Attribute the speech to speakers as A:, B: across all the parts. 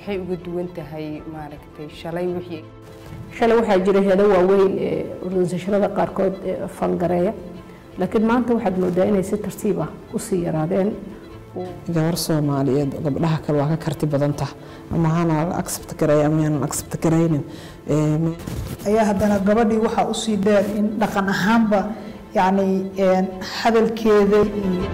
A: maxay uga duwan tahay maaragtay shalay wixii
B: shalay waxaa jira heedo waaweyn ee organisationada qaarkood ee falgareeya laakiin maanta waxaad moodaa inay si tartiib ah usii yaraadeen
C: gabar soomaaliyeed gabdhaha kale waa ka karti badan taha ama hana accept gareey ama yaanan accept garaynin
D: ayaa haddana gabadhii waxaa usii dheer in dhaqan ahaanba yacni hadalkeeda iyo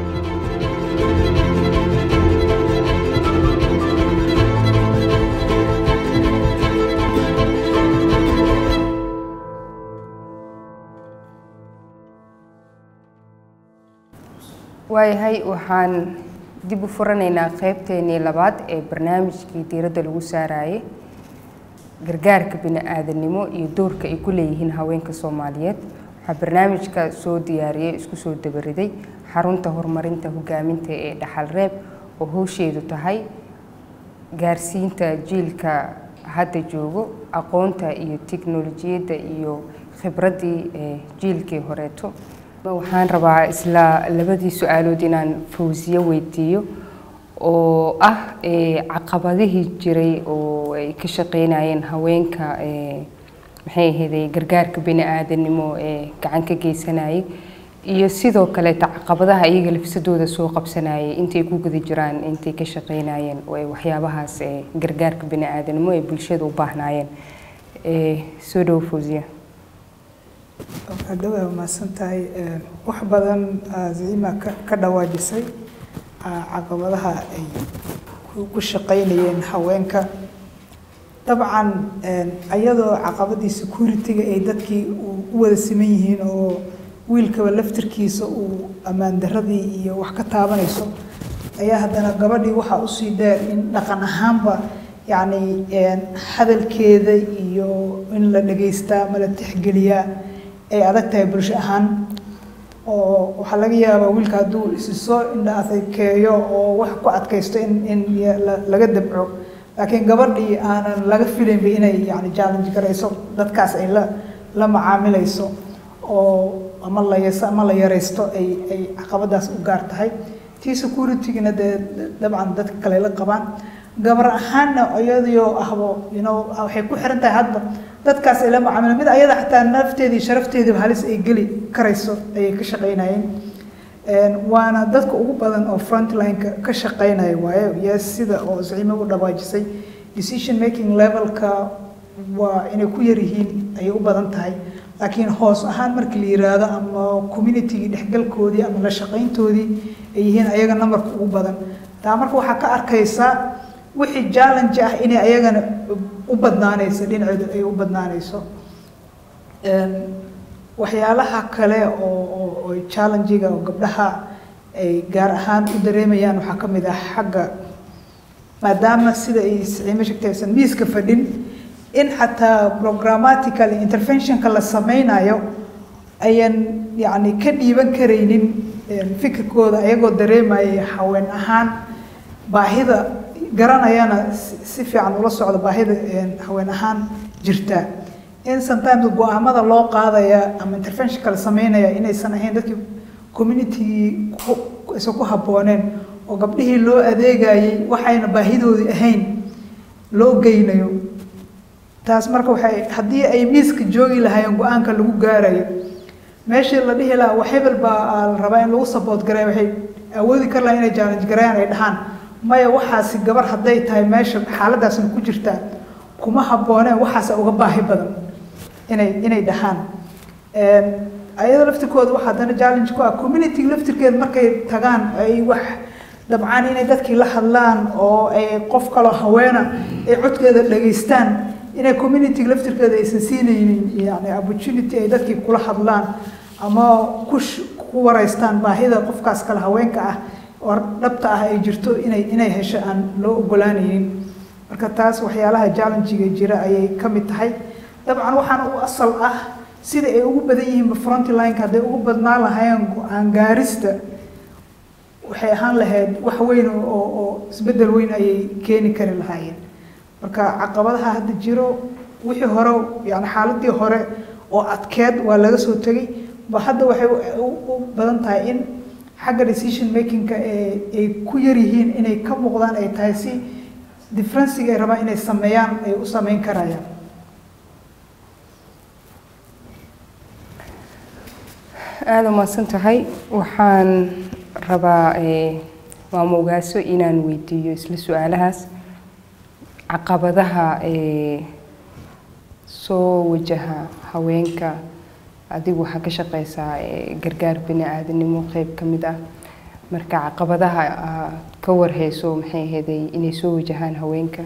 A: waayahay waxaan dib u furanaynaa qeybteenii labaad ee barnaamijkii diiradda lagu saarayay gargaarka bini-aadanimo iyo doorka ay ku leeyihiin haweenka soomaaliyeed waxaa barnaamijka soo diyaariyey isku soo dabariday xarunta horumarinta hogaaminta ee dhaxal reeb oo howsheedu tahay gaarsiinta jiilka hadda joogo aqoonta iyo tiknolojiyadda iyo khibraddii ee jiilkii horeeto waxaan rabaa isla labadii su-aalood inaan fawsiye weydiiyo oo ah caqabadihii jiray oo ay ka shaqeynayeen haweenka maxay ahayday gargaarka bini-aadanimo ee gacan ka geysanayay iyo sidoo kaleeta caqabadaha iyaga lafsadooda soo qabsanayay intay ku guda jiraan intay ka shaqeynayeen oo ay waxyaabahaas gargaarka bini-aadanimo ee bulshada u baahnaayeen soo dhowo fawsiya
D: hadhow mahadsan tahay wax badan zaima ka dhawaajisay caqabadaha ay ku shaqaynayeen haweenka dabcan ayadoo caqabadii security-ga ay dadkii u wada siman yihiin oo wiilkaba laftirkiisa uu ammaan daradii iyo wax ka taabanayso ayaa haddana gabadhii waxaa usii dheer in dhaqan ahaanba yacni hadalkeeda iyo in la dhegaystaa ma la tixgeliyaa ay adag tahay bulsho ahaan oo waxaa laga yaabaa wiilka hadduu isi soo indha adkeeyo oo wax ku adkaysto in in laga dabco laakiin gabadhii aanan laga filaynba inay yani challenge garayso dadkaas ay la la macaamilayso oo ama la yas ama la yaraysto ay ay caqabadaas u gaar tahay tii security-gina dee dabcan dadka kale la qabaan gabar ahaanna iyadoo ahbo you know waxay ku xiran tahay hadba dadkaas ay la macaamila mid ayada xataa nafteedii sharafteediiba halis ay geli karayso ayay ka shaqaynayeen waana dadka ugu badan oo frontline-ka ka shaqaynaya waayo yes sida oo zaciime u dhawaajisay decision making levelka waa inay ku yar yihiin ayay u badan tahay laakiin hoos ahaan markii la yiraahdo ama communitygii dhexgalkoodii ama la shaqayntoodii ay yihiin ayaga numberka ugu badan taa marka waxaa ka arkaysaa wixii challenge ah inay ayagana u badnaanayso dhinaceedu ay u badnaanayso waxyaalaha kale oo oo challenge-ga oo gabdhaha ay gaar ahaan u dareemayaan waxaa ka mid ah xagga maadaama sida ay siciime sheegtay aysan miiska fadhin in xataa programmatical interventionka la sameynayo ayan yacni ka dhiiban karaynin fikirkooda ayagoo dareemaya haween ahaan baahida garanayana si fiican ula socda baahida haween ahaan jirta in sometimes go-aamada loo qaadaya ama interventionka la sameynaya inaysan ahayn dadkii communitygii aysan ku habbooneen oo gabdhihii loo adeegayay waxayna baahidoodii ahayn loo geynayo taas marka waxay haddii ay miiska joogi lahaayeen go-aanka lagu gaarayo meeshii la dhihi lahaa wax hebel baa la rabaa in lagu support gareeya waxay awoodi kar lahaa inay challenge gareeyaan ay dhahaan maya waxaasi gabar hadday tahay meesha xaaladaasna ku jirtaa kuma habbooneen waxaasa uga baahi badan inay inay dhahaan ayada laftirkooda waxaa haddana challenge ku ah community laftirkeeda markay tagaan ay wax dabcaan inay dadkii la hadlaan oo ay qof kaloo haweena ay codkeeda dhageystaan inay community laftirkeeda aysan siinaynin yani opportunity ay dadkii kula hadlaan ama ku ku wareystaan baahida qofkaas kale haweenka ah oo dhabta ah ay jirto inay inay hesho aan loo ogolaanaynin marka taas waxyaalaha challenge-ga jira ayay ka mid tahay dabcan waxaana u asal ah sida ay ugu badan yihiinba frontline-ka hadday ugu badnaan lahaayeen go-aan gaarista waxay ahaan lahayd wax weyn oo oo isbeddel weyn ayay keeni kari lahaayeen marka caqabadaha hadda jiro wixii hore yani xaaladii hore oo adkeed waa laga soo tegay ba hadda waxay u badan tahay in xagga decision makingka ay ku yar yihiin inay ka muuqdaan ay tahay si differenciga ay rabaan inay sameeyaan ay u sameyn karayaan
A: aada umahadsan tahay waxaan rabaa maamo ogaaso inaan weydiiyo isla su-aalahaas caqabadaha soo wajaha haweenka adigu waxaa ka shaqeysaa gargaar bini aadanimo qeyb ka mid ah marka caqabadaha ka warheyso maxay aheeday inay soo wajahaan haweenka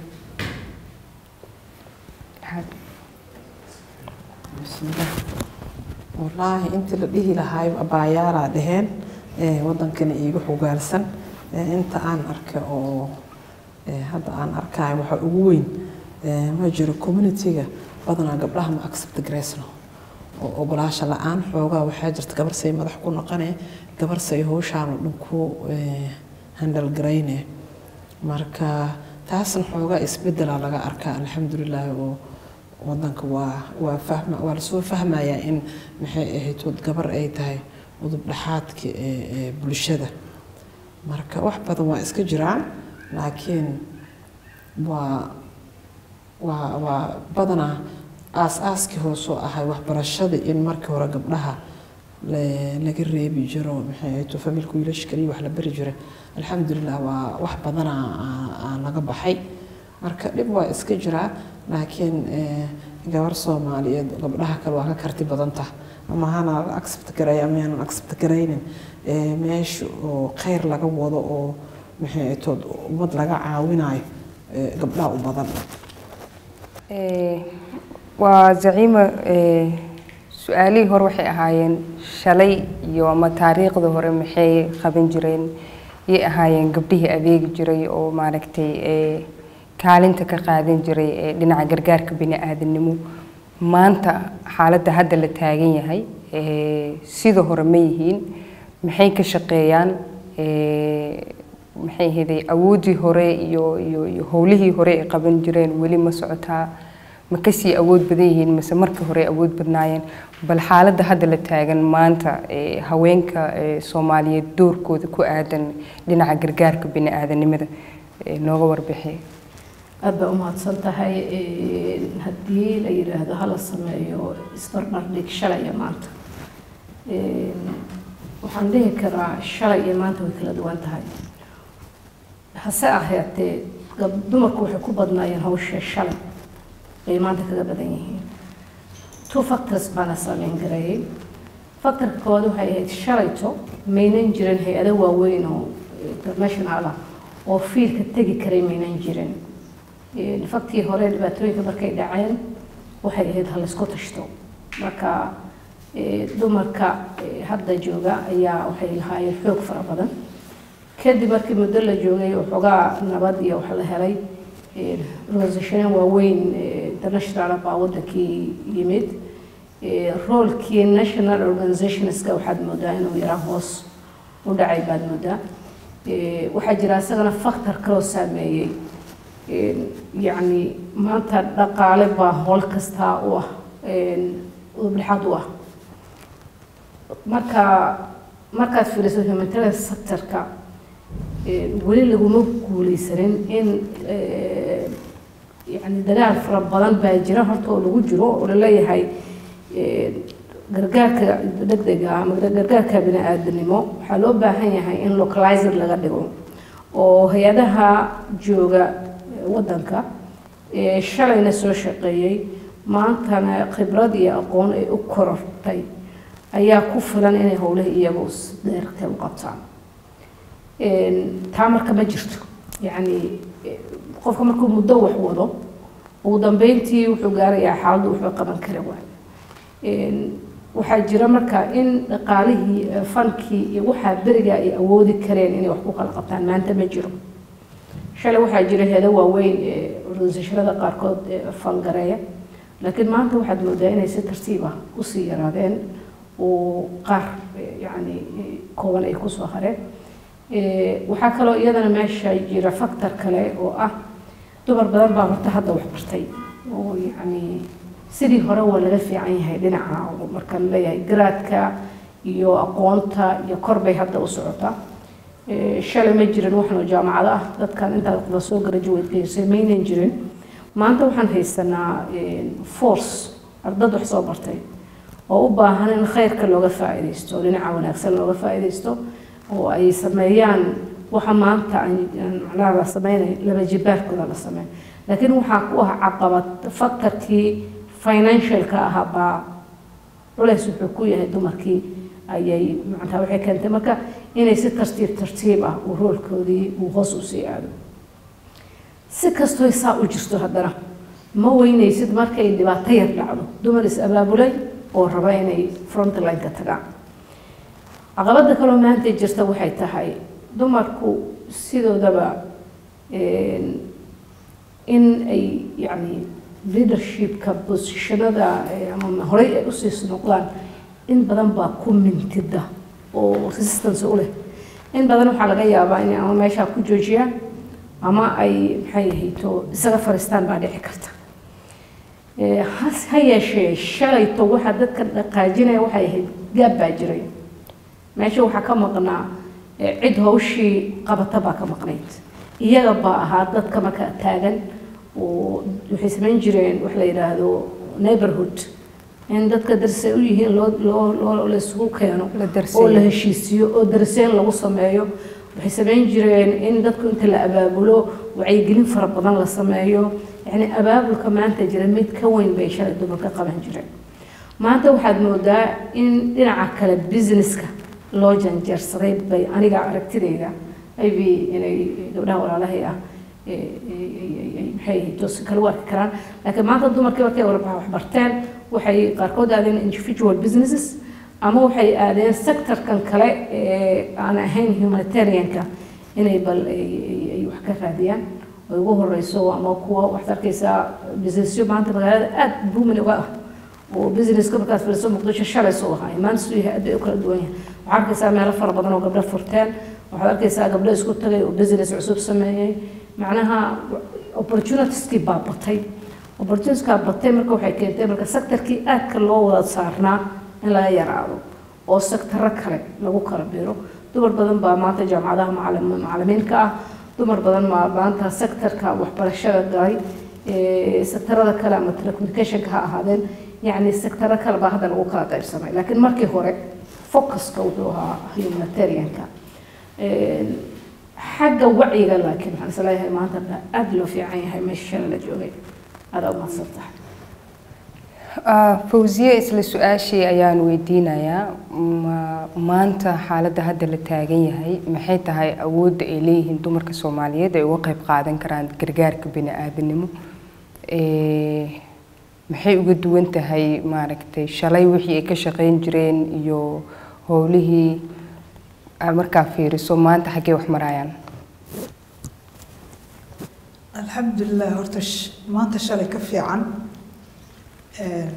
C: wallaahi intii la dhihi lahaay abaayaalaa dheheen wadankana iigu xogaalsan inta aan arkay oo hadda aan arkaayo waxaa ugu weyn ma jiro communitiga badanaa gabdhaha ma accept graysno oo ogolaasha la-aan xoogaa waxaa jirta gabar say madax ku noqonee gabar say howshaan oo dhan ku handal garayne marka taasna xoogaa isbedelaa laga arkaa alxamdulilaahi oo wadanka waa waa fahma waa lasoo fahmayaa in maxay ahayd wad gabar ay tahay udub dhexaadka ee bulshada marka wax badan waa iska jiraan laakiin waa waa waa badanaa aas-aaskii hoosoo ahay waxbarashada in markii hore gabdhaha laga reebi jiro maxay ahayd familka wiilasha kaliya wax la bari jiray alxamdulilah waa wax badanaa laga baxay marka dhib waa iska jiraa laakiin gabar soomaaliyeed gabdhaha kale waa ka karti badan taha ama hana accept garay ama yaanan accept garaynin meesha oo khayr laga wado oo maxay tood ummad laga caawinayo gabdhaha u badan
A: waa zaciima su-aalihii hore waxay ahaayeen shalay iyo ama taariikhda hore maxay qaban jireen yay ahaayeen gabdhihii adeegi jiray oo maaragtay kaalinta ka qaadan jiray ee dhinaca gargaarka bini aadanimo maanta xaaladda hadda la taagan yahay sida hore ma yihiin maxay ka shaqeeyaan maxay ahaydey awooddii hore iyo iyo iyo howlihii hore ay qaban jireen weli ma socotaa ma kasii awood badan yihiin mase markii hore awood badnaayeen bal xaaladda hadda la taagan maanta haweenka soomaaliyeed doorkooda ku aadan dhinaca gargaarka bini aadanimada nooga warbixi
B: aada baa umahadsan tahay haddii la yidhaahdo hala sameeyo isbarbardhig shalay iyo maanta waxaan dhihi karaa shalay iyo maanta way kala duwan tahay hase ahaatee dumarku waxay ku badnaayeen hawsha shalay ay maanta kaga badan yihiin two factors baana saameyn gareeyay factorka koowaad waxay ahayd shalayto maynan jirin hay-ado waaweyn oo international ah oo fiilka tegi karay maynan jirin faktii hore dhibaatooyinka markay dhaceen waxay ahayd ha laysku tashto marka dumarka hadda jooga ayaa waxay lahaayeen xoog fara badan kadib markii muddo la joogay waxoogaa nabad iyo wax la helay organisationan waaweyn international baa wadankii yimid roolkii national organizationska waxaad moodaa inuu yaraa hoos u dhacay baad moodaa waxaa jira isagana factor kaloo saameeyey yacni maanta dhaqaale baa howl kastaa u ah udubdhexaad u ah marka markaad fiiriso humanitarian sectorka weli laguma guuleysanin in yani dagaal fara badan baa jira horta oo lagu jiro oo laleeyahay gargaarka degdega ama gargaarka bini aadanimo waxaa loo baahan yahay in localizer laga dhigo oo hay-adaha jooga wadanka shalayna soo shaqeeyey maantana khibrad iyo aqoon ay u korortay ayaa ku filan inay howlihii iyagu deertay u qabtaan taa marka ma jirto yacni qofka markuu muddo wax wado ugu dambeyntii wuxuu gaarayaa xaaladdu wuxuu qaban kara waay waxaa jira marka in dhaqaalihii fankii iyo waxaa beriga ay awoodi kareen inay wax ku kala qabtaan maanta ma jiro shalay waxaa jira heedo waaweyn ee organisationada qaarkood fangareeya laakiin maanta waxaad moodaa inay si tartiib ah usii yaraadeen oo qaar yani kooban ay kusoo hareen waxaa kaloo iyadana meesha jira factor kale oo ah dumar badan baa horta hadda wax bartay oo yacni sidii hore waa laga fiican yahay dhinaca marka laleeyahay garaadka iyo aqoonta iyo kor bay hadda u socotaa Eh, shalay ma jirin waxnoo jaamacado ah dadkan intaa wada soo graduate-gaysay maynan jirin maanta waxaan haysanaa eh, force ardad wax soo bartay oo u baahan in khayrka looga faa'iidaysto dhinaca wanaagsan looga faa'iidaysto oo ay sameeyaan waxa maanta aan aan macnaha la sameynay laba jibaarkooda la sameyn laakiin waxaa ku ah caqabad faktarkii financialka ahaa baa culays wuxuu ku yahay dumarkii ayay macnaha waxay keentay marka inay si tartiib tartiib ah uu roolkoodii uu hoos u sii aado si kastoo saa u jirto haddana ma weynaysid markay dhibaato yar dhacdo dumar is abaabulay oo raba inay frontline-ka tagaan caqabada kaloo maanta jirta waxay tahay dumarku sidoodaba een, in ay yacni leadershipka positionada eh, ama horey ay usii noqdaan in badan baa ku mintida oo resistance u leh in badan waxaa laga yaabaa inay ama meeshaa ku joojiyaan ama ay maxay ahayto isaga fariistaan baa dhici karta Eh, has- ha yeeshee shalayto waxaa dadka dhaqaajinaya waxay ahayd gaab baa jiray meesha waxaa ka maqnaa eh, cid hawshii qabata baa ka maqnayd iyaga baa ahaa dadka marka taagan oo waxay samayn jireen wax la yidhaahdo neighborhood in dadka darsay u yihiin loo loo loo la isugu keeno
A: La darseeyo.
B: oo la heshiisiyo oo darseen lagu sameeyo waxay samayn jireen in dadku inta la abaabulo wacyigelin fara badan la sameeyo yacni abaabulka maanta jira mid ka weyn bay shalay dumarka qaban jireen maanta waxaad moodaa in dhinaca kale businesska loo janjeersaday bay aniga aragtidayda maybe inay gabdhaha walaalahay ah eh, eh, eh, eh, maxay ahayd toos kala u arki karaan laakiin maanta dumarkii markay warbaxa wax barteen waxay qaarkood aadeen individual businesses ama waxay aadeen sectorkan kale ee aan ahayn humanitarianka inay bal ay- ay- ay wax ka raadiyaan ay ugu horeyso ama kuwa waxaad arkaysaa businessyo maanta magaalada aad booming uga ah oo businesska markaad firiso muqdisho shalay soo ahaa maanta suu yahay aad bay u kala duwan yahay waxaad arkaysaa meelo fara badan oo gabdho furteen waxaad arkaysaa gabdho isku tagay oo business cusub sameeyey macnaha opportunitieskii baa batay opportunitieskaa batay marka waxay keentay marka sectorkii aadka loo wada saarnaa in laga yaraado oo sectaro kale lagu kala biro dumar badan baa maanta jaamacadaha macalim- macalimiinka ah dumar badan baa maanta sectorka waxbarashada galay ee, sectorada kale ama telecommunicationka ha ahaadeen yacni sectaro kale baa hadda lagu kala qaybsamay laakiin markii hore focuska wuxuu ahaa humanitarianka Een, xagga wacyiga laakiin waxaan is leeyahay maanta baa aad loo fiican yahay meesha shalay la joogay adaa umahadsan tahay
A: Ah, fawziye isla su-aashii ayaan weydiinayaa ma- maanta xaaladda hadda la taagan yahay maxay tahay awoodda ay leeyihiin dumarka soomaaliyeed ay uga qayb qaadan karaan gargaarka bini-aadanimo Eh, maxay uga duwan tahay maaragtay shalay wixii ay ka shaqeyn jireen iyo howlihii aad markaa fiiriso maanta xaggee wax marayaan
D: alxamdulilah horta sh- maanta shalay ka fiican Een,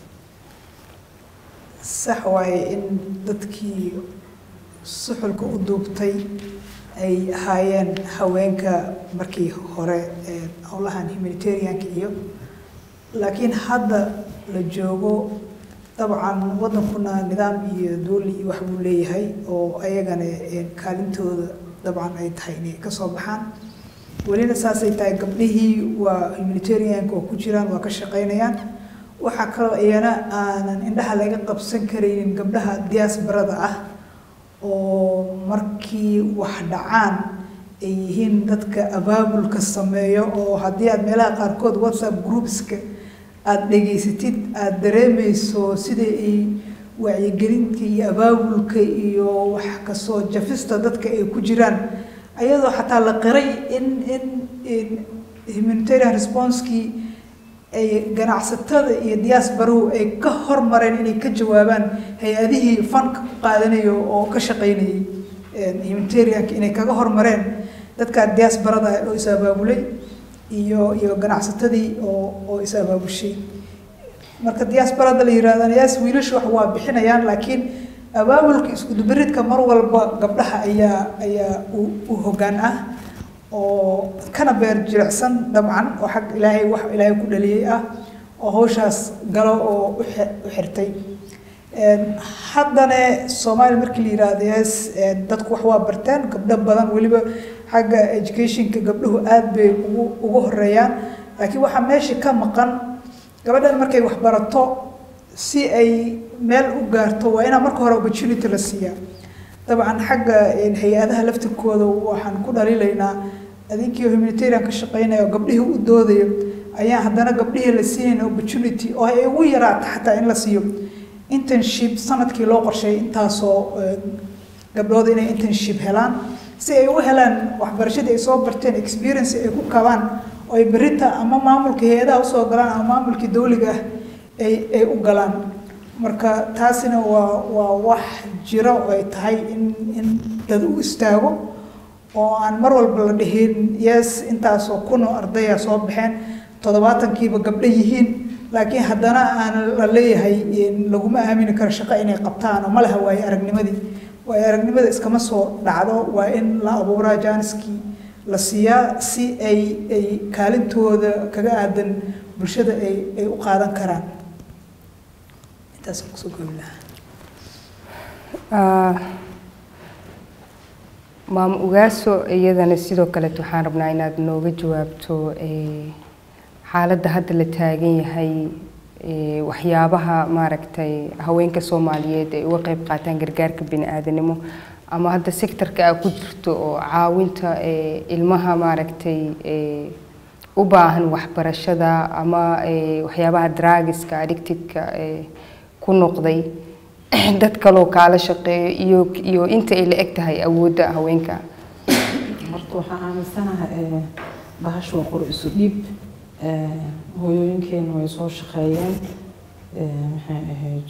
D: sax waaye in dadkii suxulka u duubtay ay ahaayeen haweenka markii hore ee howlahan humanitarianka iyo laakiin hadda la joogo dabcan wadankuna nidaam iyo duuli iyo wax buu leeyahay oo ayagana een, kaalintooda dabcan ay tahay inay ka soo baxaan welina saasay tahay gabdhihii waa humanitarianka oo ku jiraan waa ka shaqaynayaan waxaa kaloo iyana aanan indhaha laga qabsan karaynin gabdhaha diaasbarada ah oo markii wax dhacaan ay yihiin dadka abaabulka sameeyo oo haddii aad meelaha qaarkood whatsapp groupska aada dhegaysatid aada dareemayso sida ay wacyigelinta iyo abaabulka iyo wax kasoo jafista dadka ay ku jiraan ayadoo xataa la qiray in in in humanitarian responsekii ay ganacsatada iyo diaasbaruhu ay ka hormareen inay ka jawaabaan hay-adihii fanka ku qaadanayo oo ka shaqaynayay humanitarianka inay kaga hormareen dadka diaasbarada oo is abaabulay iyo iyo ganacsatadii oo oo is abaabushay marka diaasbarada la yirahdana yaas wiilashu wax waa bixinayaan laakiin abaabulka iskudubaridka mar walba gabdhaha ayaa ayaa u u hoggaan ah oo kana beer jilicsan dabcan oo xag ilaahay wax ilaahay ku dhaliyey ah oo hawshaas galo oo u xi- u xirtay haddana soomaaliya markii la yidhaahdo yes dadku wax waa barteen gabdho badan weliba xagga educationka gabdhuhu aad bay ugu ugu horeeyaan laakiin waxaa meesha ka maqan gabadhan markay wax barato si ay meel u gaarto waa inaa marka hore opportunity la siiyaa dabcan xagga hay-adaha laftirkooda waxaan ku dhaliilaynaa adinkii humanitarian ka shaqeynaya oo gabdhihii u doodayo ayaan haddana gabdhihii la siinayn opportunity oo ay ugu yaraato xataa in la siiyo internship sanadkii loo qorsheeyay intaasoo gabdhood inay internship helaan si ay u helaan waxbarashadii ay soo barteen experience ay ku kabaan oo ay berita ama maamulka hay-adaha usoo galaan ama maamulkii dawliga ah ay ay u galaan marka taasina waa waa wax jiro oo ay tahay in in dad u istaago oo aan mar walba la dhihin yes intaasoo kun oo ardaya soo baxeen toddobaatankiiba gabdho yihiin laakiin haddana aan la leeyahay laguma aamini karo shaqo inay qabtaan oo ma laha waaye aragnimadii waaye aragnimada iskama soo dhacdo waa in la abuuraa jaaniskii la siiyaa si ay ay kaalintooda kaga aadan bulshada ay ay u qaadan karaan intaas kusoo goobi
A: lahaa maam ugaaso iyadana sidoo kaleet waxaan rabnaa inaad nooga jawaabto xaaladda hadda la taagan yahay waxyaabaha maaragtay haweenka soomaaliyeed ay uga qeyb qaataan gargaarka bini-aadanimo ama hadda sectorka a ku jirto oo caawinta ilmaha maaragtay u baahan waxbarashada ama waxyaabaha dragiska addictedka ku noqday dad kaloo kaala shaqeeyo iyo iyo inta ay la eg tahay awoodda haweenka
C: horta waxaan aaminsanaha bahash waa qor isu dhiib hooyooyinkeena way soo shaqeeyeen maxay ahayd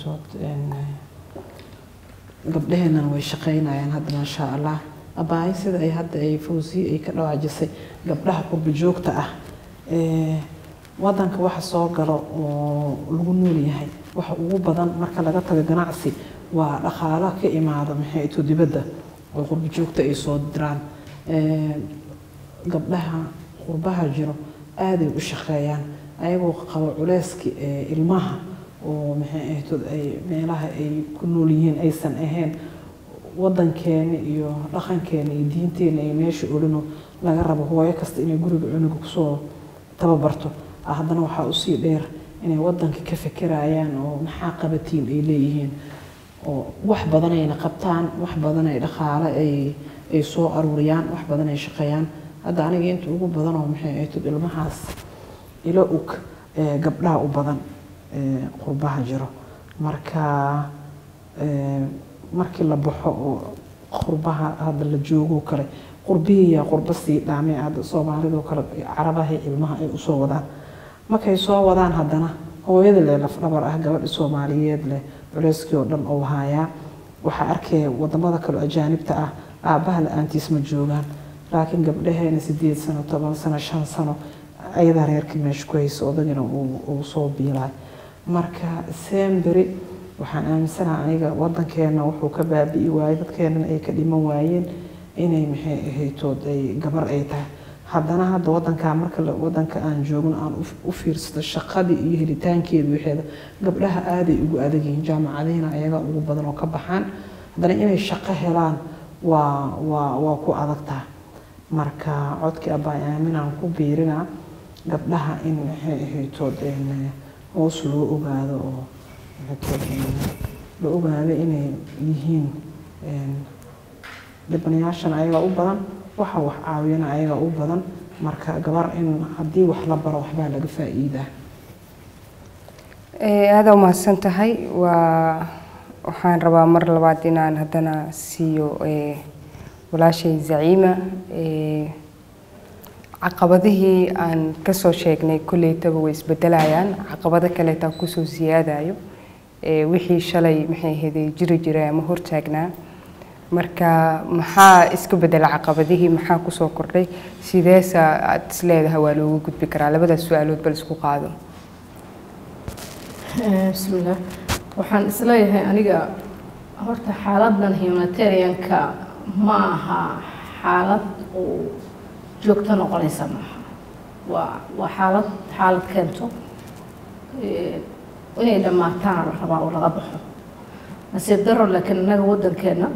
C: gabdhaheenana way shaqeynayaan hadda maasha allah abaayo sida ay hadda ay fawsiye ay ka dhawaajisay gabdhaha qurbi joogta ah wadanka waxa soo galo oo lagu nool yahay waxa ugu badan marka laga tago ganacsi waa dhaqaalo ka imaada maxay ito dibadda oo qurbi joogta ay soo diraan gabdhaha qurbaha jiro aaday u shaqeeyaan ayagoo qabo culeyski ilmaha oo maxay ahaytood ay meelaha ay ku nool yihiin aysan ahayn wadankeena iyo dhaqankeena iyo diinteena ay meesha olino laga rabo hooyo kasta inay guriga cunuga kusoo tababarto haddana waxaa usii dheer inay wadanka ka fekerayaan oo maxaa qabatiin ay leeyihiin oo wax badan ayna qabtaan wax badan ay dhaqaale ay ay soo aruuriyaan wax badan ay shaqeeyaan hadda aniga inta ugu badan oo maxay ahaytood ilmahaas ilo ug gabdhaha u badan qurbaha jiro marka markii la baxo oo qurbaha hadda la joogo kale qurbihiya qurba sii dhaamee hadda soomaalidoo kale carabaha ilmaha ay usoo wadaan markay soo wadaan haddana hooyada leh lafdhabar ah gabadha soomaaliyeed leh culeyskii oo dhan oo hayaa waxaa arkaya wadamada kale ajaanibta ah aabbaha la-aantiis ma joogaan laakiin gabdhaheena sideed sano toban sano shan sano ayadaa reerkii meesha ku haysa odagina uu soo biilay marka semberi waxaan aaminsanaha aniga wadankeena wuxuu ka baabi'i waayey dadkeenana ay ka dhiman waayeen inay maxay ahaytood ay gabar ay tahay haddana hadda wadankaa marka wadanka aan joogno aan u fiirsado shaqadii iyo helitaankeeda waxeeda gabdhaha aaday ugu adag yihiin jaamacadihiina ayaga ugu badan oo ka baxaan haddana inay shaqo helaan waa waa waa ku adagtaa marka codkii abbaa aaminaan ku biirinaa gabdhaha in maxay ahaytood hoos loo ogaado oo la ogaado inay yihiin dhibanayaashana ayagaa u badan waxa wax caawiyana ayagaa u badan marka gabar in haddii wax la baro waxbaa laga faa'iidaa
A: aada umahadsan tahay waa waxaan rabaa mar labaad inaan haddana siiyo walaashay zaciima caqabadihii aan kasoo sheegnay kolleytaba way isbedelayaan caqabado kaleetaa kusoo siyaadayo wixii shalay maxay ahaydee jiri jiray ama hortaagnaa marka maxaa iska bedela caqabadihii maxaa kusoo kordhay sideesa aada is leedahay waa looga gudbi karaa labadaas su-aalood bal isku qaado
B: bismillaah waxaan isleeyahay aniga horta xaaladan humanitarianka ma aha xaalad uu joogto noqonaysa maaha waa waa xaalad xaalad keento inay dhammaataana la rabaa oo laga baxo nasiib daro laakiin innaga waddankeena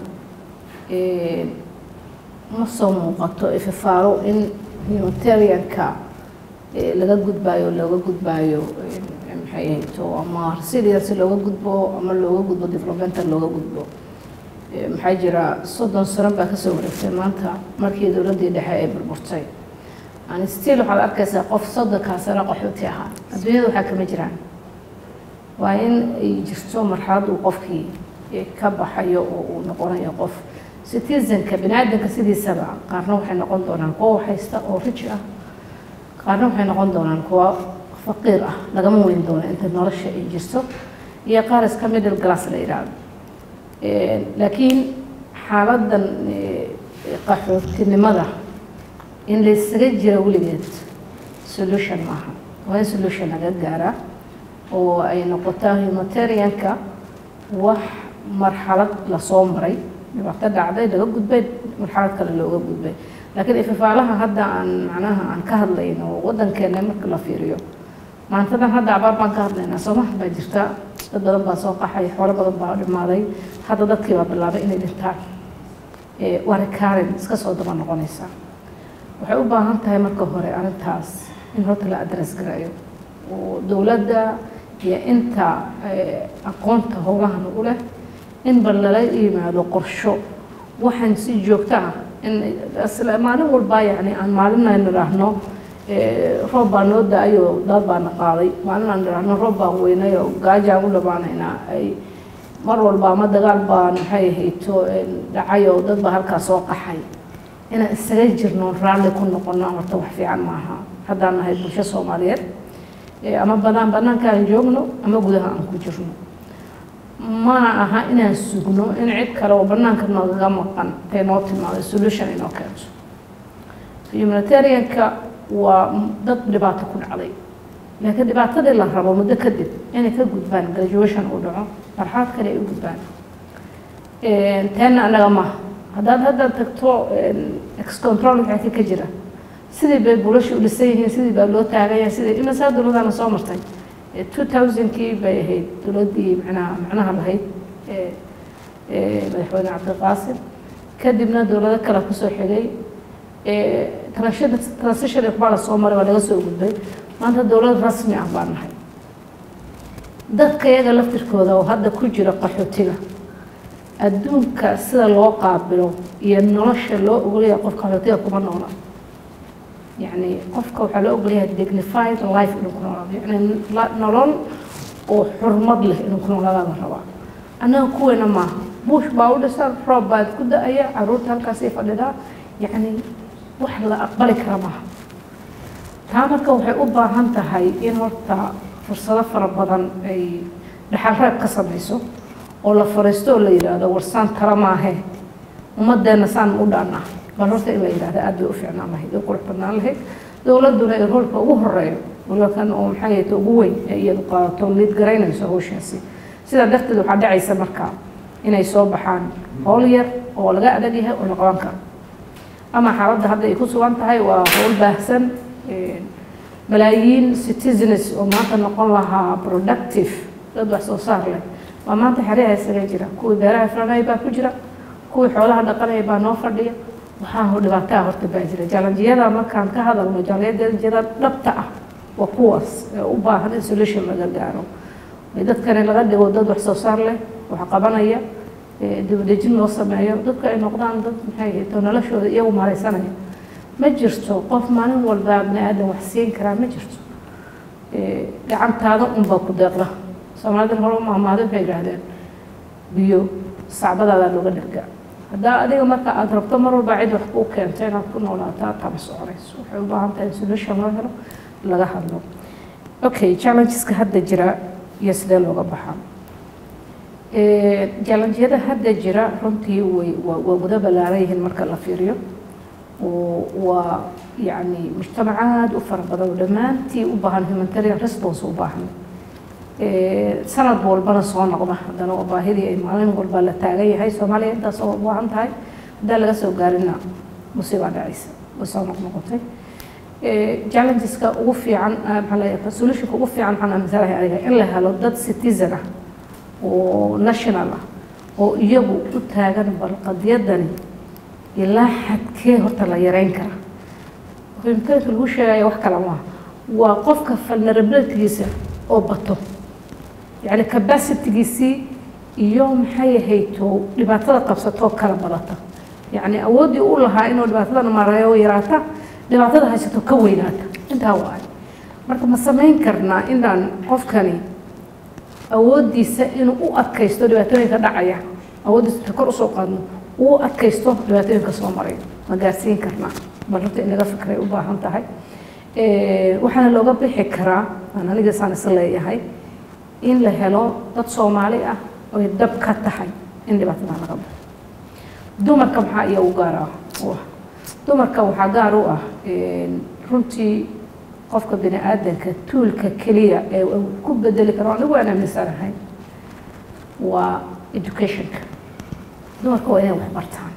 B: ma soo muuqato ififaalo in humanitarianka laga gudbaayo looga gudbaayo maxay ahayto ama resilience looga gudbo ama looga gudbo developmental looga gudbo maxaa jira soddon sano baa kasoo wareegtay maanta markii dowladdii dhexe ay burburtay yani still waxaad arkaysaa qof soddonkaa sano qaxooti ahaa adduunyada waxaa kama jiraan waa in ay jirto marxalad uu qofkii ka baxayo oo uu noqonayo qof citizenka bini aadanka sidiisaba qaarna waxay noqon doonaan kuwa waxhaysta oo rij ah qaarna waxay noqon doonaan kuwa faqiir ah lagama weyn doono inta nolosha ay jirto iyo qaar iska middle glass la yidhaahdo laakiin xaaladan qaxootinimada in la isaga jira weligeed solution maaha waa in solution laga gaaraa oo ay noqotaa humanitarianka wax marxalad lasoo maray dhibaato dhacday laga gudbay marxalad kale looga gudbay laakiin ififaalaha hadda aan macnaha aan ka hadlayno waddankeena marka la fiiriyo maantadan hadda abaar baan ka hadlaynaa soomaha baa jirta dad badan baa soo qaxay xoolo badan baa dhimaaday hadda dadkii baa bilaabay inay dhintaan waa recurrent iska soo daba noqonaysaa waxay u baahan tahay marka hore arrintaas in horta la address garayo oo dowladda iyo inta aqoonta howlahan u leh in bal lala yimaado qorsho waxaan si joogto ah in maalin walba yani aan maalin aan nidhaahno roob baa noo da-ayo daad baana qaaday maalin aan nidhaahno roob baan weynayo gaajaan u dhabaanaynaa ay mar walba ama dagaal baan maxay ahayto dhacayo dad baa halkaa soo qaxay inaan isaga jirno raalli ku noqono horta wax fiican maaha haddaan nahay bulsho soomaaliyeed ama banaan banaanka aan joogno ama gudaha aan ku jirno mana aha inaan sugno in cid kale oo banaanka noogaga maqan ay noo timaado solution inoo keento humanitarianka waa dad dhibaato ku dhacday laakiin dhibaatadii la rabo muddo kadib inay ka gudbaan graduation uu dhaco marxalad kale ay u gudbaan teena annaga maaha haddaad hadda tagto excontrol wixii ka jira sidii bay bulasha u dhisan yihiin sidii baa loo taagaya sidii imasaa dowladana soo martay two thousandkii bay ahayd dowladdii macnaha macnaha lahayd madaxweyne cabdiqaasim kadibna dowlado kale kusoo xigay transition baa la soo maray waa laga soo gudbay maanta dowlad rasmi ah baan nahay dadka iyaga laftirkooda oo hadda ku jira qaxootiga adduunka sida loo qaabilo iyo nolosha loo ogolyahay qofka qaxootiga kuma noola يعني قفك وحلا أقولها dignified life إنه كنا يعني نلون وحرمض له إنه كنا لا نروا أنا كوينا ما بوش باود صار روب بعد كده أي عروض هالكاسيف ده يعني وحلا أقبل كرامها تامك وحي أبا هانتا هاي إن هرتا فرصة فربضان أي لحالها كسبيسو ولا فرستو اللي يرادا ورسان كرامها ومدنا سان ودانا bal horta in la yidhahda aad bay u fiicnaan lahayd u qurux badnaan lahayd dowladduna ee roolka ugu horeeyo waliba kan oo maxay ahayta ugu weyn ee iyadu qaadato liid garaynayso hawshaasi sidaa darteed waxaa dhacaysa markaa inay soo baxaan howl yar oo laga adag yahay oo la qaban karo ama xaaladda hadda ay ku sugan tahay waa howl baahsan malaayiin citizens oo maanta noqon lahaa productive dad wax soo saar leh waa maanta xeryaha isaga jira kuwii beeraha filanaya baa ku jira kuwii xoolaha dhaqanaya baa noo fadhiya waxaa dhibaataa horta baa jira jalanjiyada markaan ka hadalno jalanjiyada dhabta ah waa kuwaas ee u baahan in solution laga gaaro dadkani laga dhigo dad wax soo saar leh wax qabanaya dibadejin loo sameeyo dadka ay noqdaan dad maxay ahayto noloshooda iyagu maaraysanaya ma jirto qof maalin walba bini aadan wax siin karaa ma jirto gacantaada unbaa ku deeqda soomaalida hore maamaada waxay yidhaahdeen biyo sacbadaada looga dhergaa haddaa adiga marka aada rabto mar walba cid wax kuu keento inaad ku noolaataa tama soconayso waxay u baahan tahay in solution loo helo laga hadlo okay challengeska hadda jira iyo sidee looga baxaa challengyada hadda jira runtii way waa wada ballaaran yihiin marka la fiiriyo oo waa yacni mujtamac aada u fara badan oo dhammaantii u baahan humanitarian response u baahan sanad walbana soo noqda haddana waa baahidii ay maalin walba la taagan yahay soomaaliya intaas oo u baahan tahay haddaan laga soo gaarina musiibaa dhacaysa way soo noqnoqotay challengeska ugu fiican maxaa leeyahay solutionka ugu fiican waxaan aaminsanahay aniga in la helo dad citizen ah oo national ah oo iyagu u taagan bal qadiyadani ilaa xadkee horta la yareyn kara imkaanka lagu sheegaya wax kale maaha waa qofka vulnerabilitygiisa oo bato yacni capacitygiisii iyo maxay ahayto dhibaatada qabsatoo kala badata yacni awooddii u lahaa inuu dhibaatadan marayo yaraata dhibaatada haysato ka weynaata intaa waay marka ma samayn karnaa inaan qofkani awooddiisa inuu u adkaysto dhibaatooyinka dhacaya awooddiisa inta kor usoo qaadno uu u adkaysto dhibaatooyinka soo maray ma gaarsiin karnaa bal runta in laga fikray u baahan tahay waxaana looga bixi karaa aan aniga saan is leeyahay in la helo dad soomaali ah oy dhab ka tahay in dhibaatada laga baxo dumarka maxaa iya u gaar ah u ah dumarka waxaa gaar u ah runtii qofka bini aadanka tuulka keliya ee uu ku bedeli karo anigu aan aaminsanahay waa educationka dumarka waa inay wax bartaan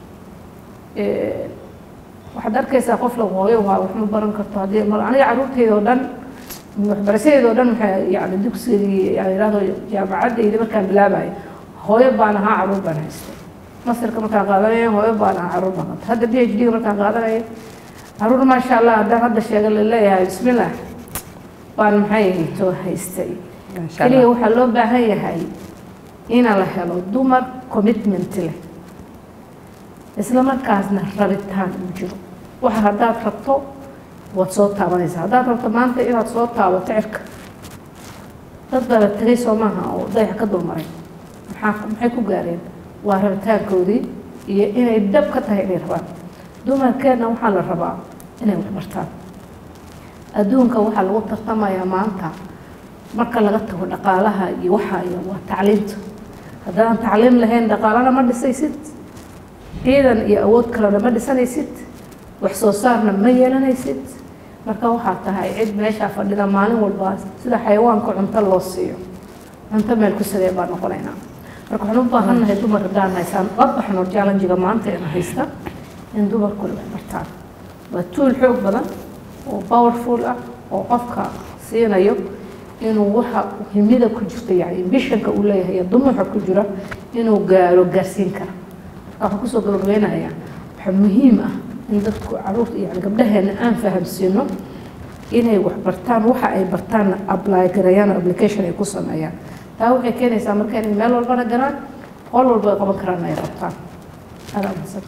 B: waxaad arkaysaa qof la hooyo waa wax ma baran karto haddii mar aniga carruurteyda oo dhan waxbarashadeeda oo dhan waxay yani dugsigii yani yidhahdo jaamacaddayda markaan bilaabayo hooyo baan ahaa carruur baan haystay masirka markaan qaadanaya hooyo baan ahaa carruur baan qabtay hadda b h d markaan qaadanaya carruur maasha allah haddaan hadda sheega la leeyahay bismillah baan maxay ahayto haystay keliya waxaa loo baahan yahay ina la helo dumar commitment leh isla markaasna rabitaan uu jiro waxa haddaad rabto waad soo taabanaysaa haddaad rabto maanta inaad soo taabato cirka dad baba tegay soo maaha oo dayax ka dulmaray maxaa maxay ku gaareen waa rabitaankoodii iyo inay dhab ka tahay inay rabaan dumarkeenna waxaa la rabaa inay wax bartaan adduunka waxaa lagu tartamayaa maanta marka laga tago dhaqaalaha iyo waxa iyo waa tacliinta haddaan tacliin lahayn dhaqaalana ma dhisaysid ciidan iyo awood kalena ma dhisanaysid wax soo saarna ma yeelanaysid marka waxaa tahay cid meeshaa fadhida maalin walba sida xayawaanka cunto loo siiyo cunto meel ku sidee baa noqonaynaa marka waxaan u baahannahay dumar haddaan haysaan la baxno challengiga maanta ina haysta in dumarku wax bartaan waa tuul xoog badan oo powerful ah oo qofka siinayo inuu waxa himida ku jirta yani ambitionka uu leeyahay iyo dumuuxa ku jira inuu gaaro gaarsiin kara waxaan kusoo gabagabeynayaa waxaa muhiim ah in dadku caruurta yani gabdhaheena aan fahamsiino inay wax bartaan waxa ay bartaanna apply garayaan oo application ay ku sameeyaan taa waxay keenaysaa marka inay meel walbana galaan qol walba ay qaban karaan ay rabtaan adaa mahadsan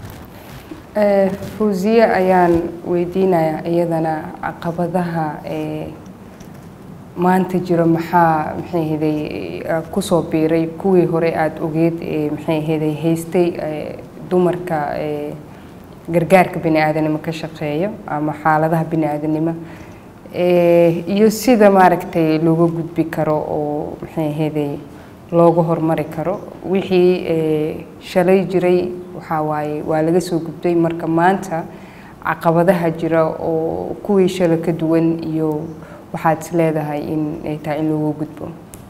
A: fawziye ayaan weydiinayaa iyadana caqabadaha maanta jiro maxaa maxay ahaday kusoo biiray kuwii hore aada ogeed ee maxay ahaday haystay dumarka gargaarka bini aadanimo ka shaqeeyo ama xaaladaha bini aadanimo iyo sida maaragtay looga gudbi karo oo maxay ahaday looga hormari karo wixii shalay jiray waxaa waaye waa laga soo gudbay marka maanta caqabadaha jira oo kuwii shalay ka duwan iyo waxaad is leedahay in ay tahay in looga gudbo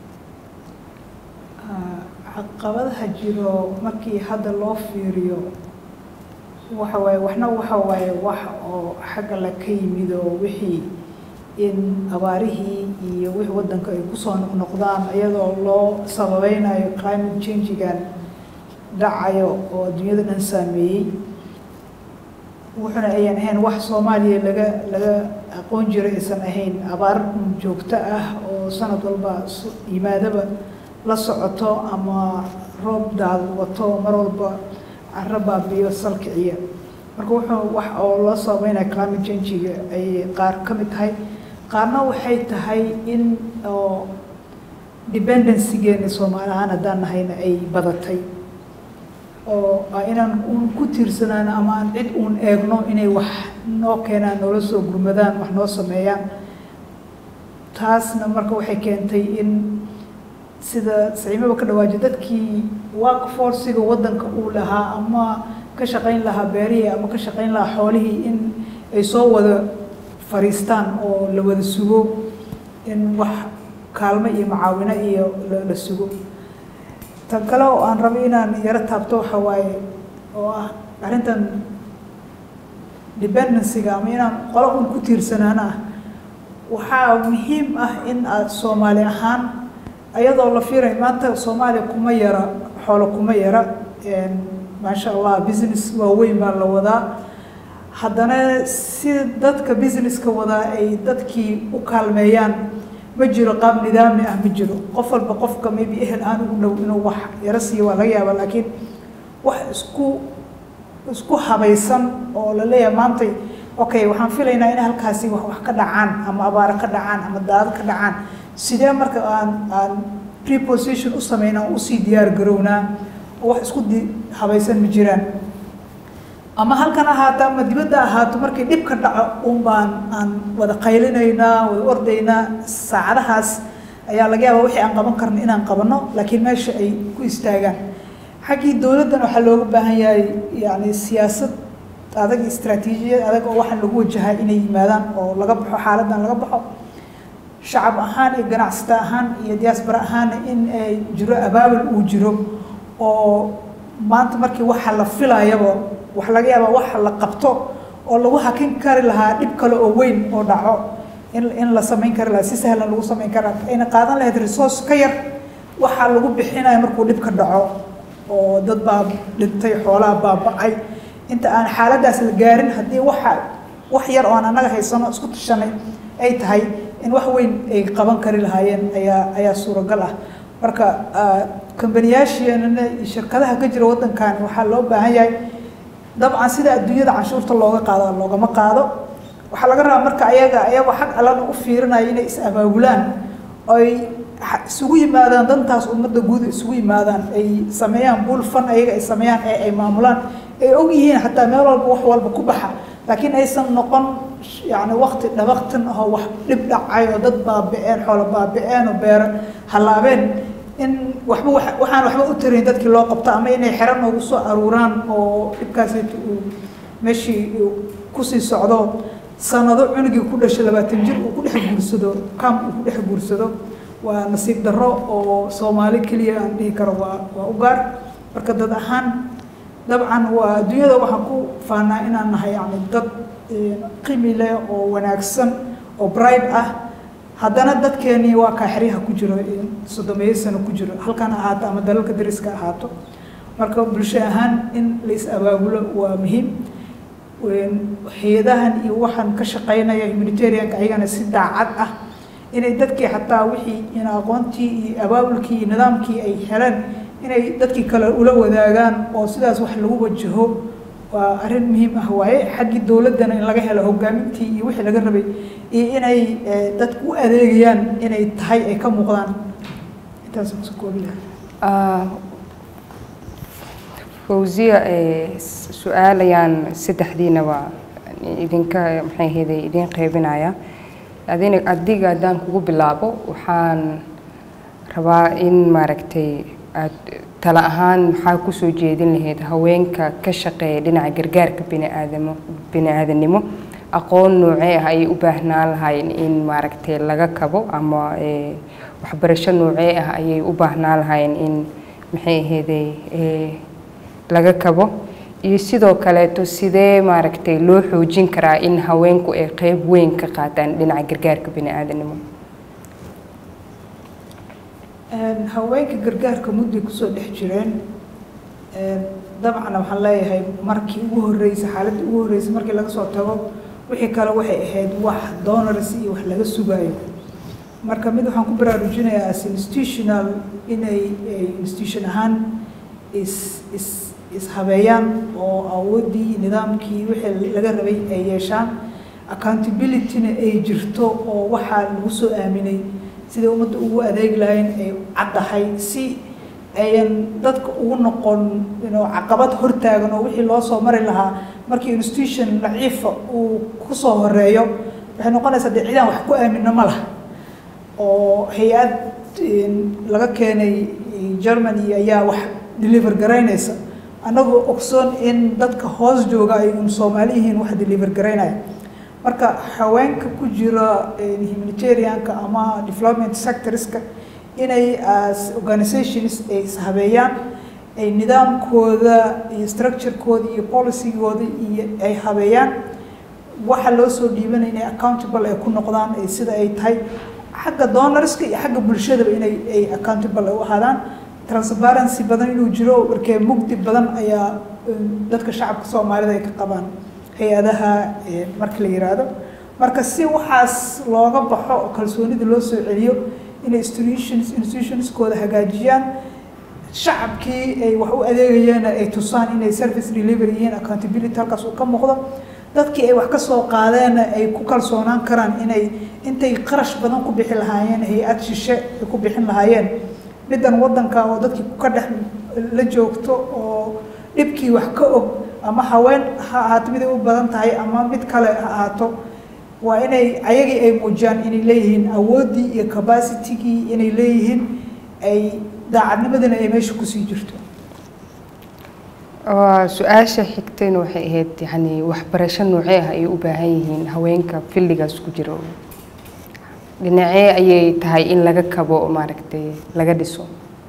D: caqabadaha jiro markii hadda loo fiiriyo waxa waaye waxna waxa waaye wax oo xagga la ka yimid oo wixii in abaarihii iyo wixii waddanka ay kusoo noqnoqdaan iyadoo loo sababeynayo climate changigan dhacayo oo adduunyada dhan saameeyey wuxuna ayaan ahayn wax soomaaliya laga laga aqoon jiro aysan ahayn abaar joogto ah oo sanad walba yimaadaba la socoto ama roob daad wato mar walba caro baabiyo salkiciya marka wuxuu wax oo loo sababeynaya climate changiga ay qaar ka mid tahay qaarna waxay tahay in oo dependencygeena soomaali ahaan haddaan nahayna ay badatay oo inaan uun ku tiirsanaan ama aan cid uun eegno inay wax noo keenaan noola soo gurmadaan wax noo sameeyaan taasna marka waxay keentay in sida saciimaba ka dhawaajiy dadkii work forciga waddanka uu lahaa ama ka shaqayn lahaa beerihii ama ka shaqayn lahaa xoolihii in ay soo wada fariistaan oo la wada sugo in wax kaalmo iyo macaawino iyo la sugo tan kale oo aan rabo inaan yaro taabto waxa waaye oo ah arrintan dependencyga ama inaan qolo un ku tiirsanaan ah waxaa muhiim ah in aad soomaali ahaan ayadoo la fiiray maanta soomaaliya kuma yara xoolo kuma yara maasha allah business waaweyn baa la wadaa haddana si dadka businesska wadaa ay dadkii u kaalmeeyaan ma jiro qaab nidaami ah ma jiro qof walba qofka maybe ehel aan ugu dhow inuu wax yaro siiyo waa laga yaabaa laakiin wax isku isku habaysan oo la leeyahay maantay okay waxaan filaynaa in halkaasi wax wax ka dhacaan ama abaaro ka dhacaan ama daado ka dhacaan sidee marka aan aan preposition u sameyn aan usii diyaar garownaa oo wax isku di habaysan ma jiraan ama halkan ahaato ama dibadda ahaato markii dhib ka dhaco un baan aan wada qaylinaynaa wada ordaynaa saacadahaas ayaa laga yaabaa wixii aan qaban karno inaan qabanno laakiin meesha ay ku istaagaan xaggii dowladdan waxaa looga baahan yahay yani siyaasad adag iyo istaraatiijiyad adag oo waxaan lagu wajahaa inay yimaadaan oo laga baxo xaaladdan laga baxo shacab ahaan iyo ganacsata ahaan iyo diaspora ahaanna in ay jiro abaabul uu jiro oo maanta markii waxa la filayaba wax laga yaabaa waxa la qabto oo lagu hakin kari lahaa dhib kale oo weyn oo dhaco in in la samayn kari lahaa si sahlan lagu samayn kari lahaa ayna qaadan lahayd resource ka yar waxaa lagu bixinayo markuu dhib ka dhaco oo dad baa dhintay xoolaha baaba'ay inta aan xaaladdaas la gaarin haddii waxa wax yar oo aan annaga haysano isku tashanay ay tahay in wax weyn ay qaban kari lahaayeen ayaa ayaa suuragal ah marka kambaniyaasheenana iyo shirkadaha ka jira waddankan waxaa loo baahan yahay dabcan sida adduunyada canshuurta looga qaado loogama qaado waxaa laga rabaa marka ayaga ayagoo xag allana u fiirinaya inay is abaabulaan oy isugu yimaadaan dantaas ummadda guud isugu yimaadaan ay sameeyaan buul fan ayaga ay sameeyaan ee ay maamulaan ay og yihiin xataa meel walba wax walba ku baxa laakiin aysan noqon yani wakti dhabaqtan ahoo wax dhib dhacay oo dad baabi-een xoolo baabi-een oo beero hallaabeen in waxba waxaan waxba u tarayn dadkii loo qabto ama inay xero noogu soo aruuraan oo dhibkaasayta uu meeshii kusii socdo sanado cunugii ku dhashay labaatan jir uu ku dhex guursado kam uu ku dhex guursado waa nasiib darro oo soomaali keliya aan dhihi karo waa waa u gaar marka dad ahaan dabcan waa adduunyada waxaan ku faanaa inaan nahay yani dad qimi leh oo wanaagsan oo bright ah haddana dadkeenii waa kaa xeryaha ku jiro soddomeeyo sano ku jiro halkan ahaato ama dalalka dariska ahaato marka bulsho ahaan in la is abaabulo waa muhiim hay-adahan iyo waxaan ka shaqaynaya humanitarianka ayagana si daacad ah inay dadkii xataa wixii in aqoontii iyo abaabulkii iyo nidaamkii ay heleen inay dadkii kale ula wadaagaan oo sidaas wax lagu wajaho waa arrin muhiim ah waaye xaggii dowladdana in laga helo hogaamintii iyo wixii laga rabay iyo inay dadku u adeegayaan inay tahay ay ka muuqdaan intaas kusoo koobi lahaa
A: fawziya su-aalayaan saddexdiinaba idinka maxay ahayday idin qaybinaya adina adiga haddaan kugu bilaabo waxaan rabaa in maaragtay aad tala ahaan maxaa kusoo jeedin lahayd haweenka ka shaqeeya dhinaca gargaarka biniaadamo bini-aadanimo aqoon noocee ah ayay u baahnaan lahaayeen in maaragtay laga kabo ama waxbarasho noocee ah ayay u baahnaan lahaayeen in maxay ahayday laga kabo iyo sidoo kaleeto sidee maaragtay loo xoojin karaa in haweenku ay qeyb weyn ka qaataan dhinaca gargaarka bini-aadanimo
D: haweenka gargaarka mudday kusoo dhex jireen dabcan waxaan leeyahay markii ugu horreysay xaaladii ugu horreysay markii laga soo tago wixii kale waxay ahayd wax donors iyo wax laga sugaayo marka mid waxaan ku baraarujinayaa as institutional inay institution ahaan is is ishabeeyaan oo awooddii nidaamkii wixii laga rabay ay yeeshaan accountabilityna ay jirto oo waxaa lagu soo aaminay sidai ummadda ugu adeegi lahayn ay caddahay si ayan dadka ugu noqon inuu caqabad hortaagan oo wixii loo soo mari lahaa markii institution daciifa uu kusoo horeeyo waxay noqonaysaa dee cidaan wax ku aamino ma laha oo hay-ad laga keenay germany ayaa wax deliver garaynaysa annagoo ogsoon in dadka hoos jooga ay un soomaali yihiin wax deliver garaynaya marka haweenka ku jira humanitarianka ama development sectorska inay as organizations ay ishabeeyaan ay nidaamkooda iyo structurekooda iyo policygooda iyo ay habeeyaan waxa loo soo dhiibanaya inay accountable ay ku noqdaan sida ay tahay xagga donorska iyo xagga bulshadaba inay ay accountable ay u ahaadaan transparency badan inuu jiro markee mugdi badan ayaa dadka shacabka soomaalida ay ka qabaan hay-adaha marka la yiraahdo marka si waxaas looga baxo oo kalsoonida loo soo celiyo inay institutions institutionskooda hagaajiyaan shacabkii ay wax u adeegayeen ay tusaan inay service delivery yihiin accountability halkaas uu ka muuqdo dadkii ay wax ka soo qaadeen ay ku kalsoonaan karaan inay intay qarash badan ku bixi lahaayeen hay-ad shishe ay ku bixin lahaayeen middan waddanka oo dadkii ka dhex la joogto oo dhibkii wax ka og ama haween ha ahaato mid ay u badan tahay ama mid kale ha ahaato waa inay ayagii ay muujiyaan inay leeyihiin awooddii iyo capacitigii inay leeyihiin ay daacadnimadana ay meesha kusii jirto
A: su-aasha xigtayna waxay ahayd yani waxbarasho noocee ah ay u baahan yihiin haweenka filligaas ku jiro dhinacee ayay tahay in laga kabo maaragtay laga dhiso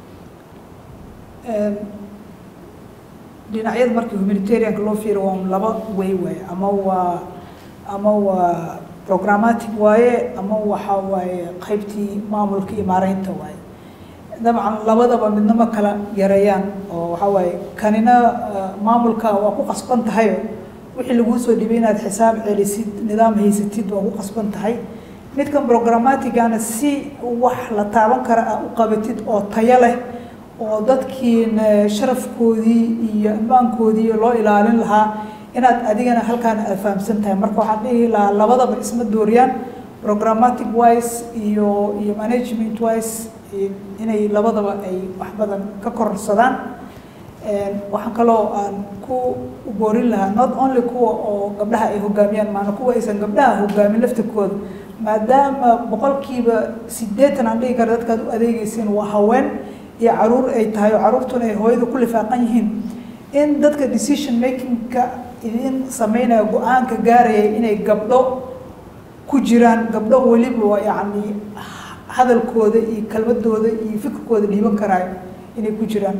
D: dhinacyada markii humanitarianka loo fiiro waa laba way waaye ama waa ama waa programmatic waaye ama waxa waaye qaybtii maamulka iyo maareynta waaye dabcan labadaba midnama kala yareeyaan oo waxa waaye kanina maamulka waa ku qasban tahayo wixii laguu soo dhibay inaad xisaab celisid nidaam haysatid waa ku qasban tahay midkan programmaticana si wax la taaban kara ah u qabatid oo tayo leh oo dadkiina sharafkoodii iyo ammaankoodii loo ilaalin lahaa inaad adigana halkaan aad fahamsan tahay marka waxaan dhihi lahaa labadaba isma dooriyaan programmatic wise iyo iyo management wise inay labadaba ay wax badan ka kororsadaan waxaan kaloo aan ku boorin lahaa not only kuwa oo gabdhaha ay hogaamiyaan maana kuwa aysan gabdhaha hogaamin laftirkooda maadaama boqolkiiba sideetan aan dhihi kara dadkaad u adeegeysiin waa haween iyo caruur ay tahay oo caruurtuna ay hooyada ku lifaaqan yihiin in dadka decision makingka idin sameynaya go-aanka gaaraya inay gabdho ku jiraan gabdho weliba yacni hadalkooda iyo kelmadooda iyo fikirkooda dhiiban karaayo inay ku jiraan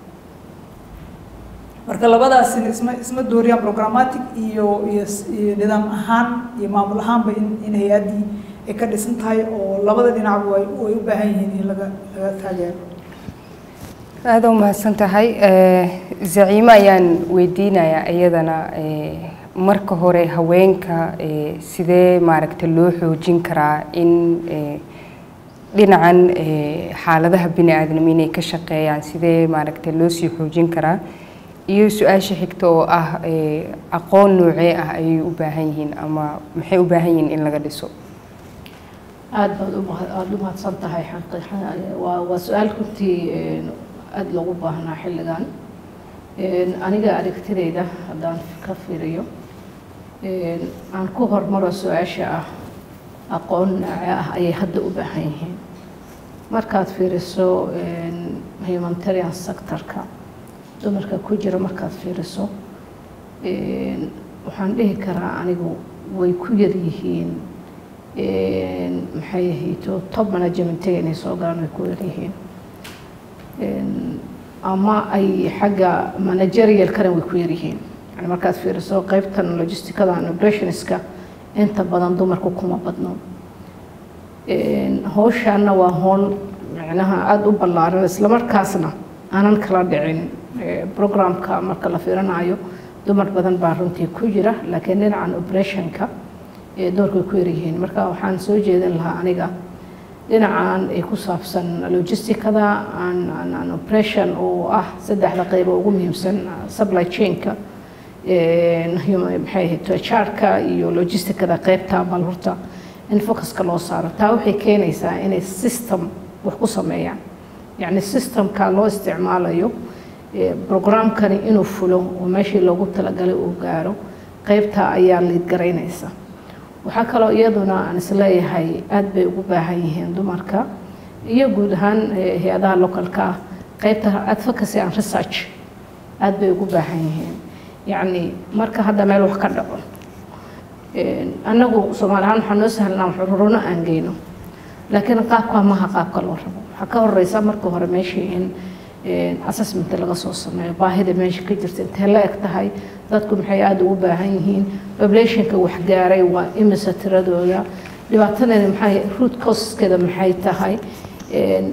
D: marka labadaasina isma isma dooriyaan programmatic iyo iyo iyo nidaam ahaan iyo maamul ahaanba in in hay-addii ay ka dhisan tahay oo labada dhinacba way way u baahan yihiin in laga laga taageero
A: aada u mahadsan tahay zaciimo ayaan weydiinayaa iyadana marka hore haweenka sidee maaragta loo xoojin karaa in dhinacan xaaladaha bini aadam inay ka shaqeeyaan sidee maaragta loo sii xoojin karaa iyo su-aasha xigta oo ah aqoon noocee ah ayay u baahan yihiin ama maxay u baahan yihiin in laga dhiso
B: aada baad aada u mahadsan tahay waa waa su-aal runtii aada loogu baahnaa xilligan aniga aragtidayda haddaan ka fiiriyo aan ku hormaro su-aasha ah aqoon nooce ah ayay hadda u baahan yihiin markaad fiiriso humanitarian sectorka dumarka ku jira markaad fiiriso waxaan dhihi karaa anigu way ku yar yihiin maxay ahayto top managementiga inay soo galaan way ku yar yihiin ama ay xagga managerialkana way ku yar yihiin yani markaad fiiriso qaybtan logisticada and operationska inta badan dumarku kuma badno howshaana waa howl micnaha aada u ballaaran islamarkaasna aanan kala dhicin programka marka la fiirinayo dumar badan baa runtii ku jira laakiin dhinacan operationka doorkay ku yaryihiin marka waxaan soo jeedin lahaa aniga dhinacan ay ku saabsan logisticada an operation oo ah saddexda qayb oo ugu muhiimsan supply chainka maxay ahayd charka iyo logisticada qaybta bal horta in focuska loo saaro taa waxay keenaysaa inay system wax ku sameeyaan yacni systemka loo isticmaalayo programkani inuu fulo oo meeshii loogu talagalay uu gaaro qaybta ayaa liid garaynaysa waxaa kaloo iyaduna aan isleeyahay aada bay ugu baahan yihiin dumarka iyo guud ahaan hay-adaha localka ah qaybta advocacy and research aada bay ugu baahan yihiin yacni marka hadda meel wax ka dhaco annagu soomaali ahaan waxaa noo sahlanaa wax ururuno aan geyno laakiin qaabkaa maha qaabka loo rabo waxaa ka horeysa marka hore meeshii in assessment laga soo sameeyo baahida meesha ka jirta intee la eg tahay dadku maxay aada ugu baahan yihiin populationka wax gaaray waa imisa tiradooda dhibaatadeeda maxay root causeskeeda maxay tahay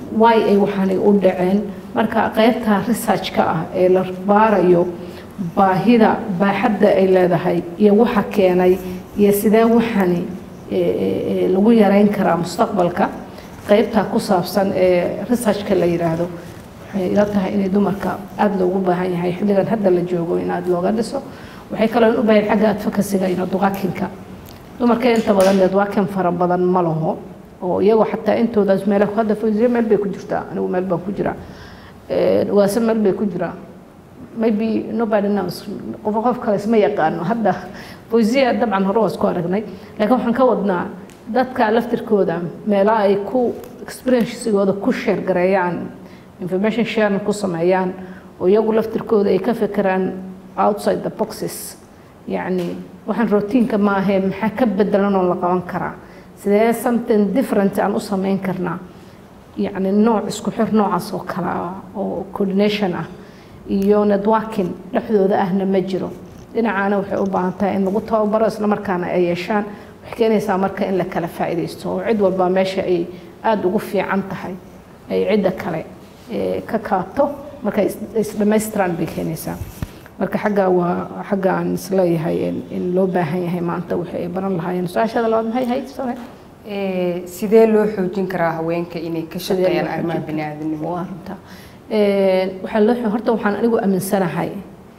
B: why ay waxaanay u dhaceen marka qaybta researchka ah ee la baarayo baahida baaxadda ay leedahay iyo waxa keenay iyo sidee waxani lagu yareyn karaa mustaqbalka qaybta ku saabsan ee researchka la yidhaahdo waxay ila tahay inay dumarka aada loogu baahan yahay xilligan hadda la joogo in aada looga dhiso waxay kaloo u baahan xagga advocacyga iyo duqaakinka dumarka inta badan networking fara badan ma laho oo iyagoo xataa intoodaas meel hadda fawziya meel bay ku jirtaa anigu meel baan ku jiraa waase meel bay ku jiraa maybe nobody knows qof qof kale isma yaqaano hadda fawziya dabcan hore waa isku aragnay laakiin waxaan ka wadnaa dadka laftirkooda meelaha ay ku experiencesigooda ku share gareeyaan information sharing ku sameeyaan oo iyagu laftirkooda ay ka fekeraan outside the boxes yacni waxaan routiinka ma ahee maxaa ka bedelan oo la qaban karaa sidee something different aan u samayn karnaa yacni nooc isku xir noocaas oo kale ah oo coordination ah iyo networking dhexdooda ahna ma jiro dhinacaana waxay u baahan tahay in lagu tababaro isla markaana ay yeeshaan waxay keenaysaa marka in la kala faa'iidaysto oo cid walba meesha ay aada ugu fiican tahay ay cidda kale ka kaabto marka isdhammaystiraan bay keenaysaa marka xagga waa xagga aan isleeyahay in loo baahan yahay maanta wixii ay baran lahaayeen su-aashada labaad maxay ahayd sore
A: sidee loo xoojin karaa haweenka inay ka shaqeeyaan arrimaha biniaadanimo
B: waa runta waxaa loo horta waxaan anigu aaminsanahay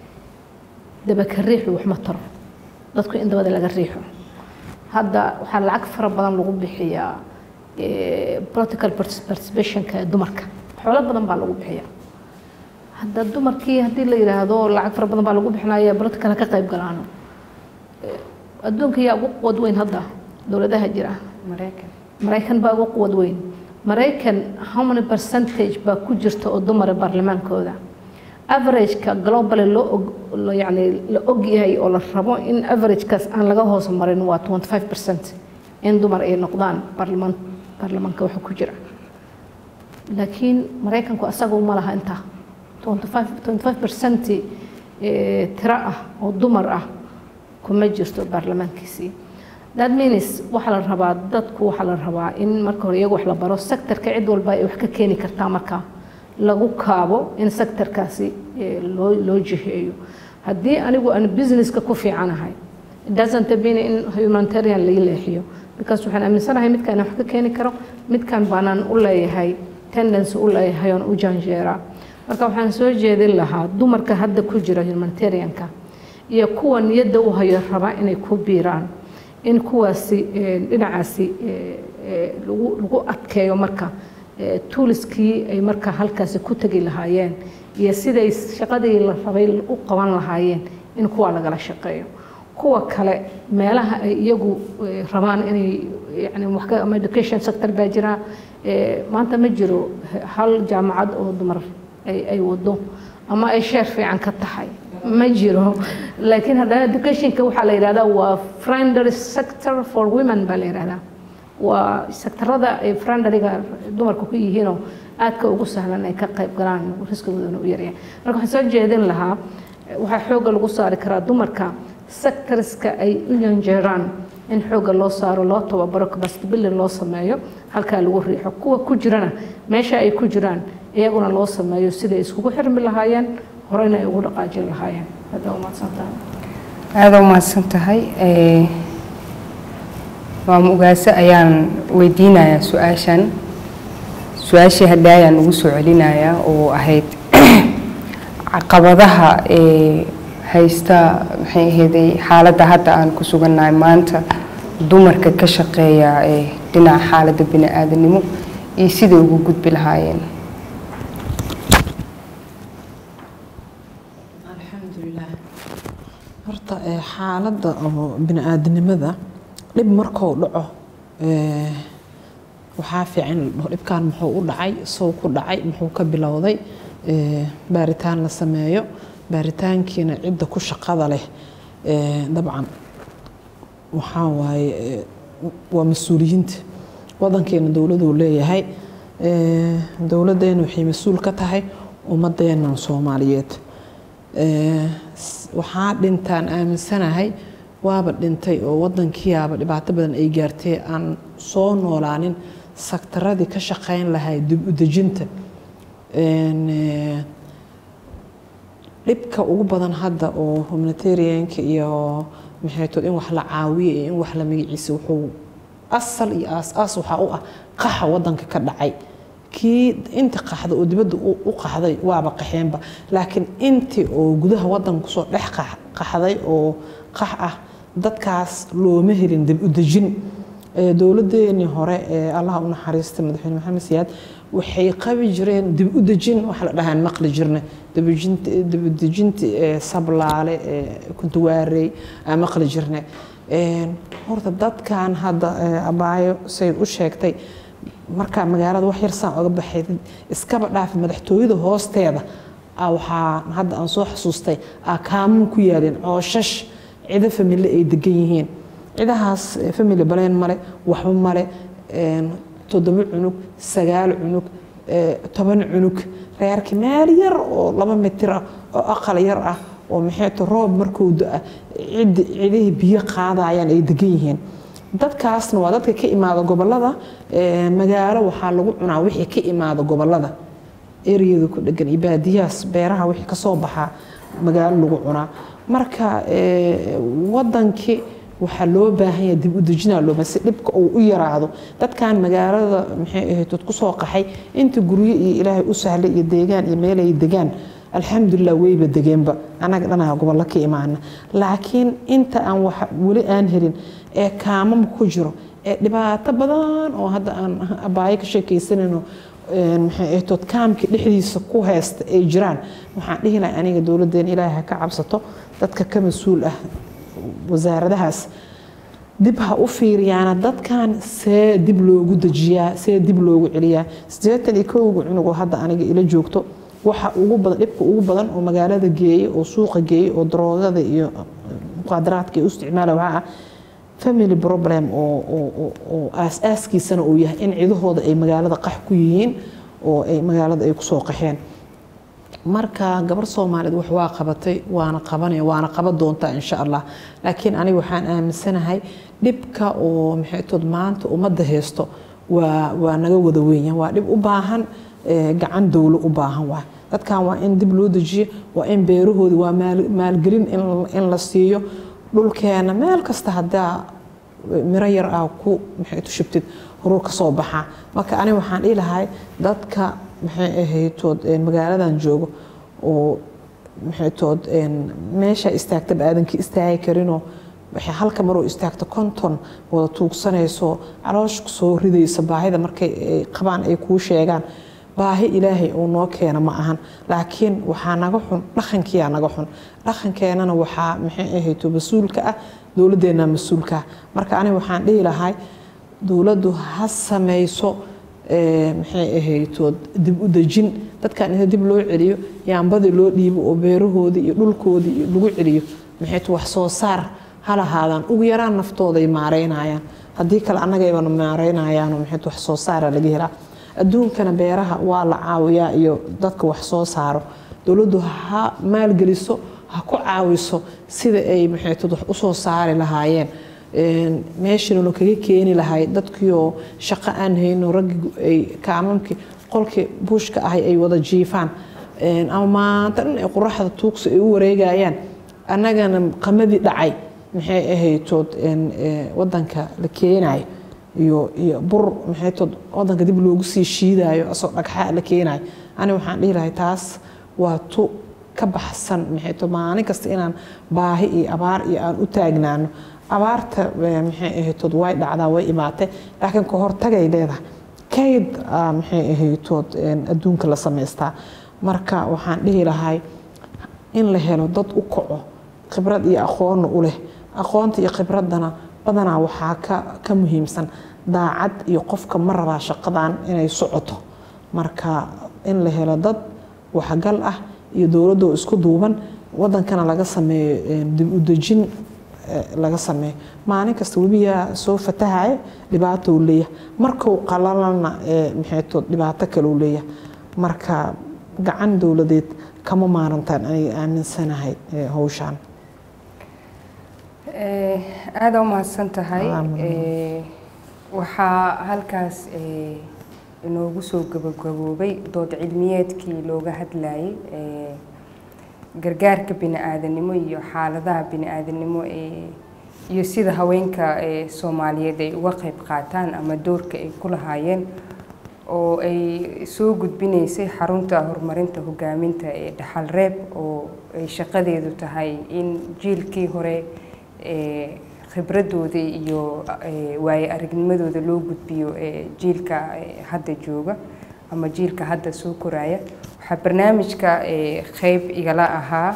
B: dabaka riixu wax ma taro dadku in dabada laga riixo hadda waxaa lacag fara badan lagu bixiyaa political participationka dumarka xoolo badan baa lagu bixiyaa hadda dumarkii haddii la yidhaahdo lacag fara badan baa lagu bixinaya political ka qayb galaano adduunka yaa ugu quwad weyn hadda dowladaha jira
A: maraykan
B: maraykan baa ugu quwad weyn maraykan how many percentage baa ku jirta oo dumara baarlamaankooda averageka globally loo yani la og yahay oo la rabo in averagekaas aan laga hoos marin waa 25 percent in dumar ay noqdaan baarlamaan baarlamaanka waxa ku jira laakiin maraykanku asaga ma laha intaa 25 percent tiro ah oo dumar ah kuma jirto baarlamaankiisii that means waxaa la rabaa dadku waxaa la rabaa in marka hore iyagu wax la baro sectorka cid walba ay wax ka keeni kartaa marka lagu kaabo in sectorkaasi loo loo jiheeyo haddii anigu aan businesska ku fiicanahay doesn't mean in humanitarian laga leexiyo because waxaan aaminsanahay midkaan wax ka keeni karo midkaan baanaan u leeyahay tendency u leeyahay oon u janjeeraa marka waxaan soo jeedin lahaa dumarka hadda ku jira humanitarianka iyo kuwa niyadda u hayo raba inay ku biiraan in kuwaasi dhinacaasi lagu lagu adkeeyo marka tuuliskii ay marka halkaasi ku tegi lahaayeen iyo siday shaqadii la rabay u qaban lahaayeen in kuwa lagala shaqeeyo kuwa kale meelaha ay iyagu rabaan inay yani wax ama education sector baa jira maanta ma jiro hal jaamacad oo dumar ay ay wado ama ay sheer fiican ka tahay ma jiro laakiin haddana educationka waxaa la yidhahdaa waa friendly sector for women baa la yidhahdaa waa sektarada ay friendlyga dumarku ku yihiinoo aadka ugu sahlan ay ka qayb galaan riskigoodana u yaryahay marka waxaan soo jeedin lahaa waxaa xoogga lagu saari karaa dumarka sectorska ay u yanjeeraan in xoogga loo saaro loo tababaro capacity building loo sameeyo halkaa lagu riixo kuwa ku jirana meesha ay ku jiraan iyaguna loo sameeyo siday iskugu xirmi lahaayeen horeyna ay ugu dhaqaajin lahaayeen hadda umahadsantahay
A: aada u mahadsan tahay maama ugaase ayaan weydiinayaa su-aashan su-aashii hadda ayaan ugu soo celinayaa oo ahayd caqabadaha ee haysta maxay ahayday xaaladda hadda aan ku sugannahay maanta dumarka ka shaqeeya ee dhinaca xaaladda bini aadanimo iyo siday ugu gudbi lahaayeen
C: alxamdulilah horta xaaladda oo bini aadanimada dhib markuu dhaco waxaa fiican dhibkan muxuu u dhacay sow ku dhacay muxuu ka bilowday baaritaan la sameeyo baaritaankiina cidda ku shaqada leh dabcan waxaa waaye waa mas-uuliyiinta wadankeena dowladuu leeyahay dowladdeena waxay mas-uul ka tahay ummadeennan soomaaliyeed waxaa dhintaan aaminsanahay waaba dhintay oo wadankiiaba dhibaato badan ay gaartay aan soo noolaanin saktaradii ka shaqeyn lahay dib u dejinta Een, eh, dhibka ugu badan hadda oo humanitarianka iyo maxaytood in wax la caawiyo iyo in wax la magaciisa wuxuu asal iyo aas-aas waxaa u ah qaxa wadanka ka dhacay kii inta qaxda oo dibadda u u qaxday waaba qaxeenba laakiin intii oo gudaha wadanka kusoo dhex qax- qaxday oo qax ah dadkaas looma helin dib u dejin Ee, dowladeenii hore ee allaha u naxariista madaxweyne maxamed siyaad waxay qabi jireen dib u dejin waxa la dhahaan maqli jirnay dibujinta dib u dejinta ee sablaale ee kuntuwaarey aan maqli jirnay Een, horta dadkan hadda ee, abaayo say u sheegtay markaa magaalada wax yar saan oga baxay iskaba dhaafi madaxtooyada hoosteeda aa waxaa hadda aan soo xasuustay aa kaamun ku yaalin cooshash cido famille ay degan yihiin cidahaas eh, family baleen male waxba male een, toddoba cunug sagaal cunug eh, toban cunug reerki meel yar oo laba mitir ah oo aqal yar ah oo maxayto roob markuu da cidi cidihii biyo qaadayaan ay degan yihiin dadkaasna waa dadka ka imaada gobolada eh, magaalo waxaa lagu cunaa wixii ka imaada gobolada ereyada ku dhegan iyo baadiyahaas beeraha wixii kasoo baxaa magaalo lagu cunaa marka eh, wadankii waxaa loo baahan yahay dib u dejinaa looma si dhibka uu u yaraado dadkan magaalada maxay ahayd dad kusoo qaxay inta guryo iyo ilaahay u sahlay iyo deegaan iyo meel ay degaan alxamdulilah weyba degeenba annaga dhanaha gobollo ka imaana laakiin inta aan wax weli aan helin ee kaamam ku jiro ee dhibaato badan oo hadda aan abaayo ka sheekaysanayno een, maxay ahayd dad kaamka dhexdiisa ku haysta ay jiraan waxaan dhihi lahay aniga dowladdeena ilaahay ha ka cabsato dadka ka mas-uul ah wasaaradahaas dib ha u fiiriyaana dadkan see dib loogu dejiyaa see dib loogu celiyaa siddeetan iyo kowga cunugoo hadda aniga ila joogto waxa ugu badan dhibka ugu badan oo magaalada geeyey oo suuqa geeyey oo daroogada iyo muqaadaraadka ay u isticmaala waxaa ah family problem oo oo oo oo aas-aaskiisana uu yahay in cidahooda ay magaalada qax ku yihiin oo ay magaalada ay kusoo qaxeen marka gabar soomaaliyeed wax waa qabatay waana qabanaya waana qaban doontaa insha allah laakiin aniga waxaan aaminsanahay dhibka oo maxaytood maanta ummadda haysto waa waa naga wada weenya waa dhib u baahan eh, gacan dowlo u baahan waay dadkan waa in dib loo dejiyo waa in beerahoodi waa maal- maalgelin in- in la siiyo dhulkeena meel kasta haddaa miro yar ah ku maxay tu shubtid horuu ka soo baxaa marka aniga waxaan dhihi lahay dadka maxay ahaytood een, magaaladan joogo oo maxay tood een, meesha istaagtaba aadankii istaagi karinoo waxay halka maroo istaagto konton wada tuugsanayso caloosh soo ridaysa baahida markay ay qabaan ay kuu sheegaan baahi ilaahay uu noo keena ma ahan laakiin waxaa naga xun dhaqankiyaa naga xun dhaqankeenana waxaa maxay ahayto mas-uulka ah dowladdeena mas-uulka ah marka aniga waxaan dhihi lahay dowladdu ha samayso ee, maxay ahaytood dib u dejin dadkan inta dib loo celiyo yaambadii loo dhiibo oo beerahoodii iyo dhulkoodii iyo lagu celiyo maxaytu wax soo saar ha lahaadaan ugu yaraan naftooday maareynayaan haddii kale annagaybana maareynayaanoo maxaytu wax soo saara laga helaa adduunkana beeraha waa la caawiyaa iyo dadka wax soo saaro dowladdu ha maalgeliso ha ku caawiso sida ay maxaytud wax usoo saari lahaayeen Een, meeshana kaga keeni lahay dadkiioo shaqo aan hayno raggii ay kaamamkii qolkii buushka ahay ay wada jiifaan Een, ama maanta dhan ay qoraxda tuugsa ay u wareegayaan annagana qamadii dhacay maxay ahaytood een, ee, wadanka la keenayo iyo iyo bur maxaytood wadanka dib loogu sii shiidayo asoo dhagxa la keenayo ani waxaan dhihi lahay taas waa tu ka baxsan maxaytood maalin kasta inaan baahi iyo abaar iyo aan u taagnaano abaarta eh, maxay ahaytood way dhacdaa way imaatay laakiin ka hortagay leedahay kayd ah, maxay ahaytood een, adduunka la samaystaa marka waxaan dhihi lahay in la helo dad u kaco khibrad iyo aqoonna u leh aqoonta iyo khibraddana badanaa waxaa ka ka muhiimsan daacad iyo qofka ma rabaa shaqadan inay socoto marka in la helo dad waxgal ah iyo dowladoo isku duuban wadankana laga sameeyo een, dib u dejin eh, laga sameeyo maalin kasta webiyaa soo fatahaya dhibaato uu leeyahay markuu qalalana eh, maxaytood dhibaato kale uu leeyahay marka gacan dowladeed kama maarantaan aniga aaminsanahay eh, hawshaan
A: aada u mahadsan tahay
C: Aa, mudan.
A: Eh, waxaa halkaas inoogu soo gabagaboobay dood cilmiyeedkii looga hadlayay gargaarka bini-aadanimo iyo xaaladaha bini-aadanimo iyo sida haweenka soomaaliyeed ay uga qayb qaataan ama doorka ay ku lahaayeen oo ay soo gudbinaysay xarunta horumarinta hogaaminta ee dhaxal reeb oo ay shaqadeedu tahay in jiilkii hore khibradooda iyo waaye aragnimadooda loo gudbiyo jiilka hadda jooga ama jiilka hadda soo koraya waxaa barnaamijka qeyb igala ahaa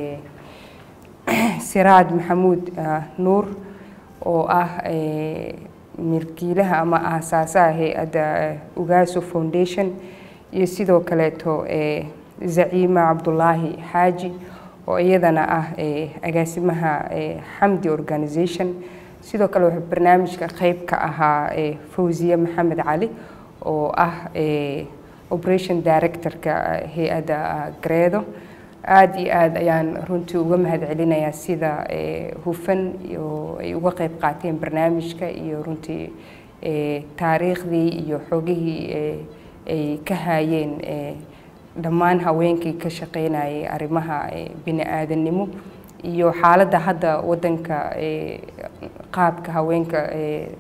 A: siraad maxamuud nuur oo ah milkiilaha ama aasaasaha hay-adda ugaaso foundation iyo sidoo kaleeto zaciima cabdulaahi xaaji oo iyadana ah agaasimaha xamdi organization sidoo kale wuxuu barnaamijka qeyb ka ahaa fawziye maxamed cali oo ah operation directorka hay-adda gareedo aada iyo aada ayaan runtii uga mahad celinayaa sida hufan oo ay uga qeyb qaateen barnaamijka iyo runtii taariikhdii iyo xogihii ay ka haayeen dhammaan haweenkii ka shaqeynayay arrimaha bini-aadanimo iyo xaaladda hadda waddanka qaabka haweenka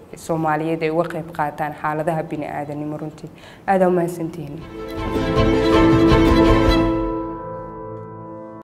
A: soomaaliyeed ay uga qeyb qaataan xaaladaha bini-aadanimo runtii aada umahadsantihiin